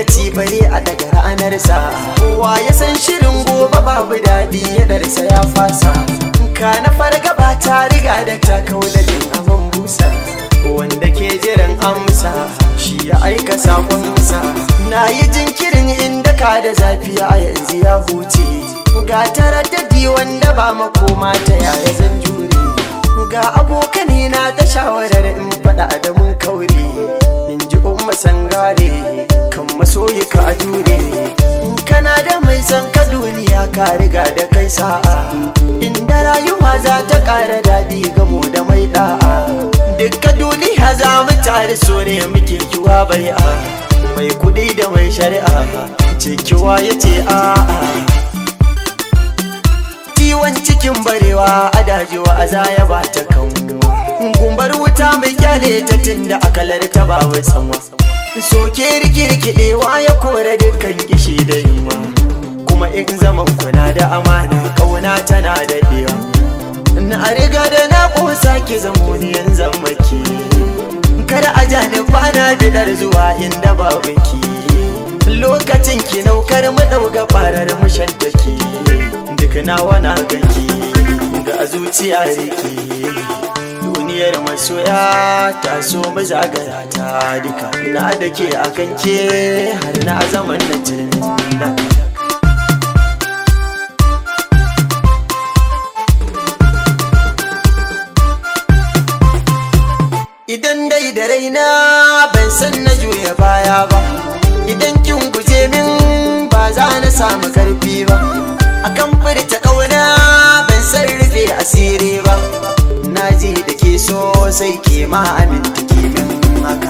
lokaci bare a daga ranarsa kowa ya san shirin gobe babu daɗi ya darsa ya fasa ka na farga ba ta riga da ta kauladin abin busa wanda ke jiran amsa shi ya aika sakonsa na yi jinkirin inda ka da zafi a yanzu ya huce ga taraddadi wanda ba makoma ta yaya zan jure ga abokane na ta shawarar in faɗa da mun kaure in ji umma sangare kan masoyi ka jure in kana da mai san ka duniya ka riga da kai sa'a inda rayuwa za ta ƙara daɗi gamo da mai ɗa'a dukka duniya za mu tare so ne muke kiwa bai'a mai kuɗi da mai shari'a ce kiwa ya ce a'a ciwon cikin barewa a dajewa a zaya ba ta kanwa gumbar wuta mai kyale ta tunda akalar ta ba wai sama soke rikirkidewa ya kore dukkan kishi da yunwa kuma in zaman kuna da amana kauna tana daɗewa na riga da na ƙosa ki zamo ni yanzu maki kada a jani bana bidar zuwa inda babu ki lokacin ki naukar mu ɗauga farar mu shantaki duk nawa na ganki ga zuciya rike duniyar masoya ta so mu zagaya ta duka na da ke a kanke har na zaman na jinda idan dai da raina ban san na juya baya ba idan kin guje min ba za na samu karfi ba akan furta ƙauna ban san rufe asiri ba na ji da ke so sai ke ma aminta ke min haka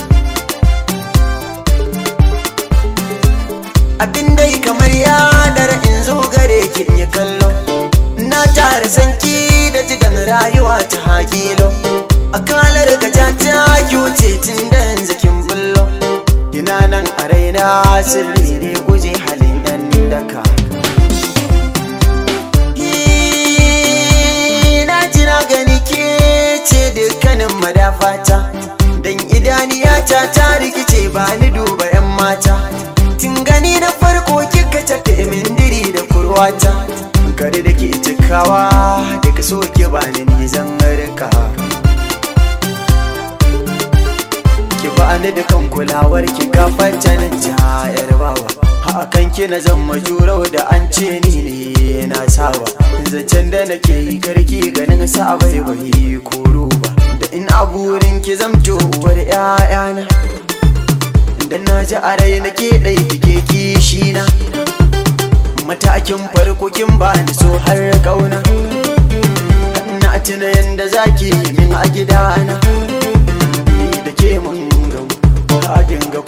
abin dai kamar yanar in zo gare ki in yi kallo na tara sanki da jigan rayuwa ta hakilo a kalar gaja ta kyuce tun da yanzu kin bullo ina nan a raina sirri ne guje halin dan daka na jira gani ke ce dukkanin madafata dan idaniyata ta rikice ba ni duba yan mata tun gani na farko kika tafi min diri da kurwata kare da ke cikawa daga so ke ba ni zan rika ki ba ni da kan kulawar ki gafar janin jayar bawa hakan ki na zama jurau da an ce ni ne na saba zancen da nake yi karki ganin sa bai bai koro ba da in aburin ki zamto uwar ƴaƴana da na ji a rai nake ɗai kike kishi na matakin farko kin ba ni so har kauna na tuna yanda zaki min a gidana da ke mun gau